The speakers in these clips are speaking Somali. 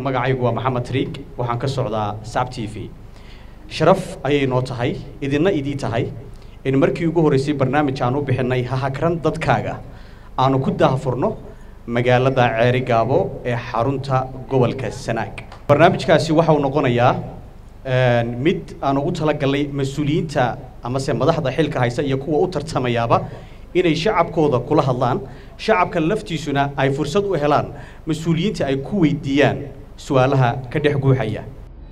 magacaygu waa maxamed triig waxaan ka socdaa saab t v sharaf ayay noo tahay idinna idii tahay in markii ugu horreysay barnaamij aan u bixinay hahakran dadkaaga aanu ku daahfurno magaalada ceeri gaabo ee xarunta gobolka sanaag barnaamijkaasi waxau noqonayaa mid aan ugu talagalnay mas-uuliyiinta amase madaxda xilka haysa iyo kuwa u tartamayaaba inay shacabkooda kula hadlaan shacabka laftiisuna ay fursad u helaan mas-uuliyiinta ay ku weydiiyaan su-aalaha ka dhex guuxaya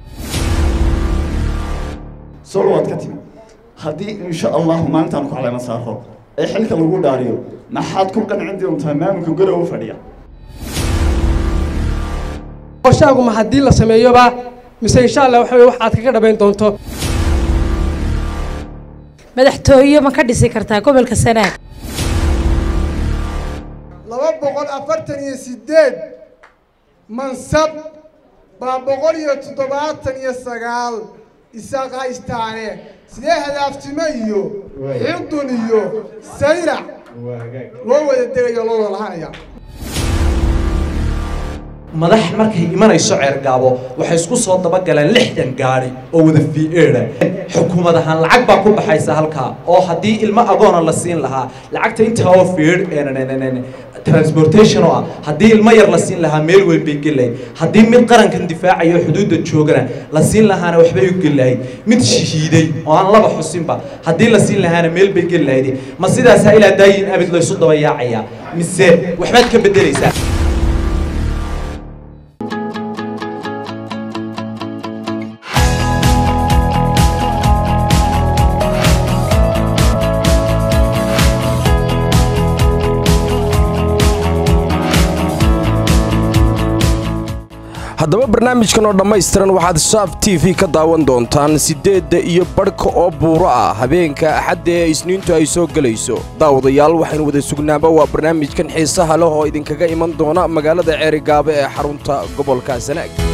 solo waad ka timi haddii insha allahu maalintaan ku caleema saaro ee xilka lagu dhaariyo maxaad ku qancin doontaa maamulka gorowa fadhiya qorshaagu ma haddii la sameeyoba mise insha allah waxa weye wax aad kaga dhabayn doonto madaxtooye ma ka dhisi kartaa gobolka sanaag laba boqol afartan iyo sideed mansab baa boqol iyo toddobaatan iyo sagaal isaaq haystaane sidee hadaaftimo iyo xildun iyo sayrac loo wada degayo loo wada lahanaya madax markay imanayso ceergaabo waxay isku soo dabagaleen lixdan gaari oo wada fi'eedha xukuumad ahaan lacag baa ku baxaysa halkaa oo haddii ilmo agoona la siin lahaa lacagta intaa oo fiidh transportation oo ah haddii ilmo yar la siin lahaa meel weyn bay gelahayd haddii mid qarankan difaacayo xuduudda joogana la siin lahaana waxbay u gelahayd mid shahiiday oo aan laba xusinba haddii la siin lahaana meel bay gelahayd ma sidaasaa ilaa daayin abid laysu daba yaacayaa mise waxbaad ka beddelaysaa haddaba barnaamijkan oo dhammaystiran waxaad saaf t v ka daawan doontaan siddeedda iyo badhka oo buuro ah habeenka axadda ee isniintu ay soo gelayso daawadayaal waxaynu wada sugnaaba waa barnaamijkan xiisaha leh oo idinkaga iman doona magaalada ceerigaabo ee xarunta gobolka sanaag